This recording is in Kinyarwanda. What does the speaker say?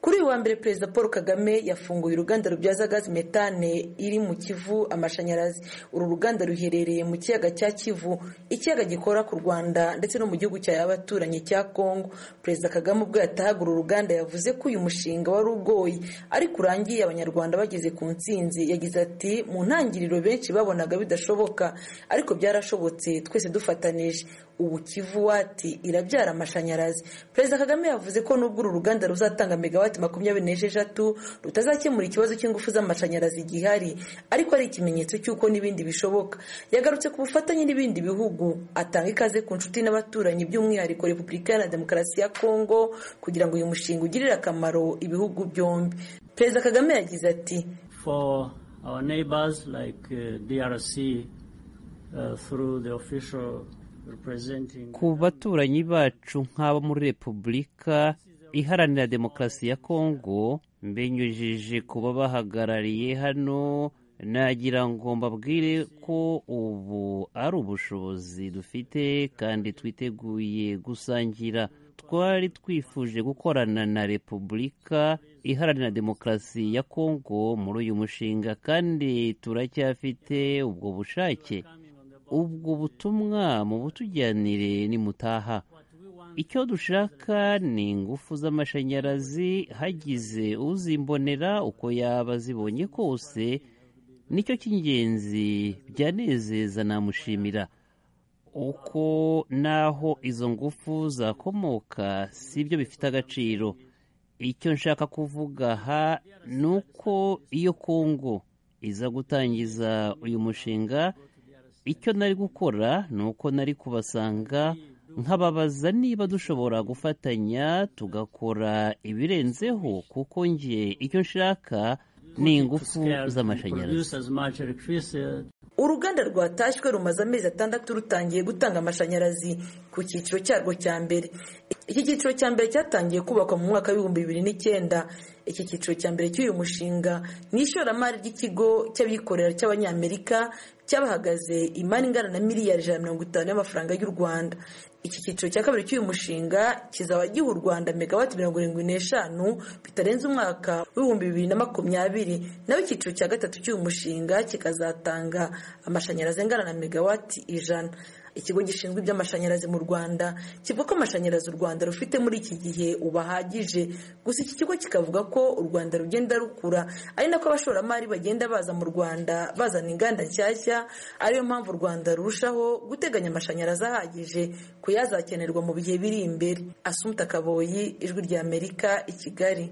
kuri uyu wa mbere perezida paul kagame yafunguye uruganda rubyaza gazi metane iri mu kivu amashanyarazi uru ruganda ruherereye mu kiyaga cya kivu ikiyaga gikora ku rwanda ndetse no mu gihugu cya abaturanyi cya kongo perezida kagame ubwo yatahaga uru ruganda yavuze ko uyu mushinga wari ugoye ariko urangiye abanyarwanda bageze ku ntsinzi yagize ati mu ntangiriro benshi babonaga bidashoboka ariko byarashobotse twese dufatanije ubu kivu wati irabyara amashanyarazi perezida kagame yavuze ko nubwo uru ruganda ruzatanga megawati makumyabiri n'esheshatu rutazakemura ikibazo cy'ingufu z'amashanyarazi gihari ariko ari ikimenyetso cy'uko n'ibindi bishoboka yagarutse ku bufatanye n'ibindi bihugu atanga ikaze ku nshuti n'abaturanyi by'umwihariko repubulika iharanira demokarasi ya kongo kugira ngo uyu mushinga ugirire akamaro ibihugu byombi perezida kagame yagize ati for our neighbors like uh, DRC uh, through the official representing ku baturanyi bacu nk'abo muri repubulika iharanira demokarasi ya kongo mbinyujije ku babahagarariye hano nagira ngo mbabwire ko ubu ari ubushobozi dufite kandi twiteguye gusangira twari twifuje gukorana na repubulika iharanira demokarasi ya kongo muri uyu mushinga kandi turacyafite ubwo bushake ubwo butumwa mu butujyanire nimutaha icyo dushaka ni ingufu z'amashanyarazi hagize uzimbonera uko yaba zibonye kose nicyo cy'ingenzi byanezeza namushimira uko naho izo ngufu zakomoka si byo bifite agaciro icyo nshaka kuvuga aha ni uko iyo kongo iza gutangiza uyu mushinga icyo nari gukora ni uko nari kubasanga nkababaza niba dushobora gufatanya tugakora ibirenzeho kuko njye icyo nshaka ni ingufu z'amashanyarazi uruganda rwatashywe rumaze amezi atandatu rutangiye gutanga amashanyarazi ku cyiciro cyarwo cya mbere iki cyiciro cya mbere cyatangiye kubakwa mu mwaka w'ibihumbi bibiri n'icyenda iki cyiciro cya mbere cy'uyu mushinga ni ishoramari ry'ikigo cy'abikorera cy'abanyamerika cyabahagaze imari ingana na miliyari ijana na mirongo itanu y'amafaranga y'u rwanda iki cyiciro cya kabiri cy'uyu mushinga kizaba giha u rwanda megawati mirongo irindwi n'eshanu bitarenze umwaka w'ibihumbi bibiri na makumyabiri naho icyiciro cya gatatu cy'uyu mushinga kikazatanga amashanyarazi angana na megawati ijana ikigo gishinzwe iby'amashanyarazi mu rwanda kivuga ko amashanyarazi u rwanda rufite muri iki gihe ubahagije gusa iki kigo kikavuga ko u rwanda rugenda rukura ari nako abashoramari bagenda baza mu rwanda bazana inganda nshyashya ariyo mpamvu u rwanda rurushaho guteganya amashanyarazi ahagije kuyazakenerwa mu bihe biri imbere asumta kaboyi ijwi ry'amerika i kigali